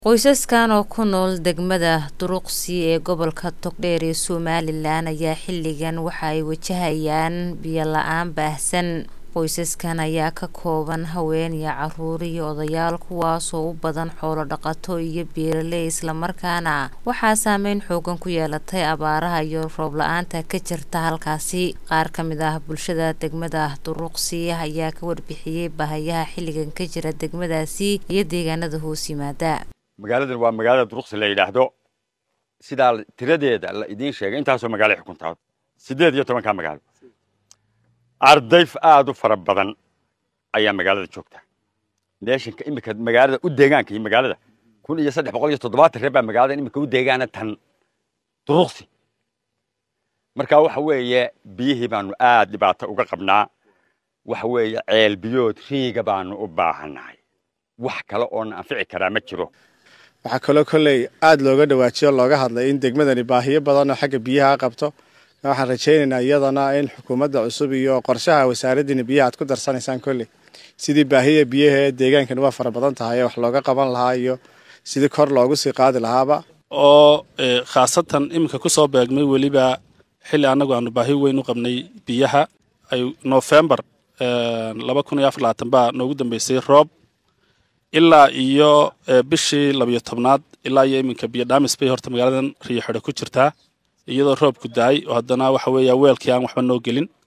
Qoysaskan oo ku nool degmada Duruqsi ee gobolka Togdheer ee Somalilan ayaa xilligan waxa ay wajahayaan biyo la'aan baahsan. Qoysaskan ayaa ka kooban haween iyo carruur iyo odayaal kuwaasoo u badan xoolo dhaqato iyo beeraley isla markaana waxaa saameyn xooggan ku yeelatay abaaraha iyo roob la'aanta ka jirta halkaasi. Qaar ka mid ah bulshada degmada Duruqsi ayaa ka warbixiyay baahiyaha xilligan ka jira degmadaasi iyo deegaanada hoos yimaada. magaaladan waa magaalada duruqsi la yidhaahdo sidaa tiradeeda la idiin sheegay intaasoo magaalo xukuntaa siddeed iyo tobankaa magaalo arday aad u fara badan ayaa magaalada joogta neeshanka iminka magaalada u deegaanka iyo magaalada kun iyo saddex boqol iyo toddobaatan reer baa magaalada iminka u deegaana tan duruqsi marka waxa weeye biyihii baanu aad dhibaato uga qabnaa waxa weeye ceel biyood riiga baanu u baahannahay wax kale oo na anfici karaa ma jiro waxaa kaloo kolley aada looga dhawaajiyo looga hadlay in degmadani baahiyo badan oo xagga biyaha qabto waxaan rajaynaynaa iyadana in xukuumadda cusub iyo qorshaha wasaaraddiina biyaha aad ku darsanaysaan kolley sidii baahiya biyaha ee deegaankani waa fara badan tahay wax looga qaban lahaa iyo sidii kor loogu sii qaadi lahaaba oo khaasatan iminka ku soo beegmay weliba xilli annagu aanu baahi weyn u qabnay biyaha ay nofembar laba kun iyo afar labaatan baa noogu dambeysay roob ilaa iyo bishii labiyo tobnaad ilaa iyo iminka biyo dhaamis bay horta magaaladan riyo xidho ku jirtaa iyadoo roobku daay oo haddana waxa weeya weelkii aan waxba noo gelin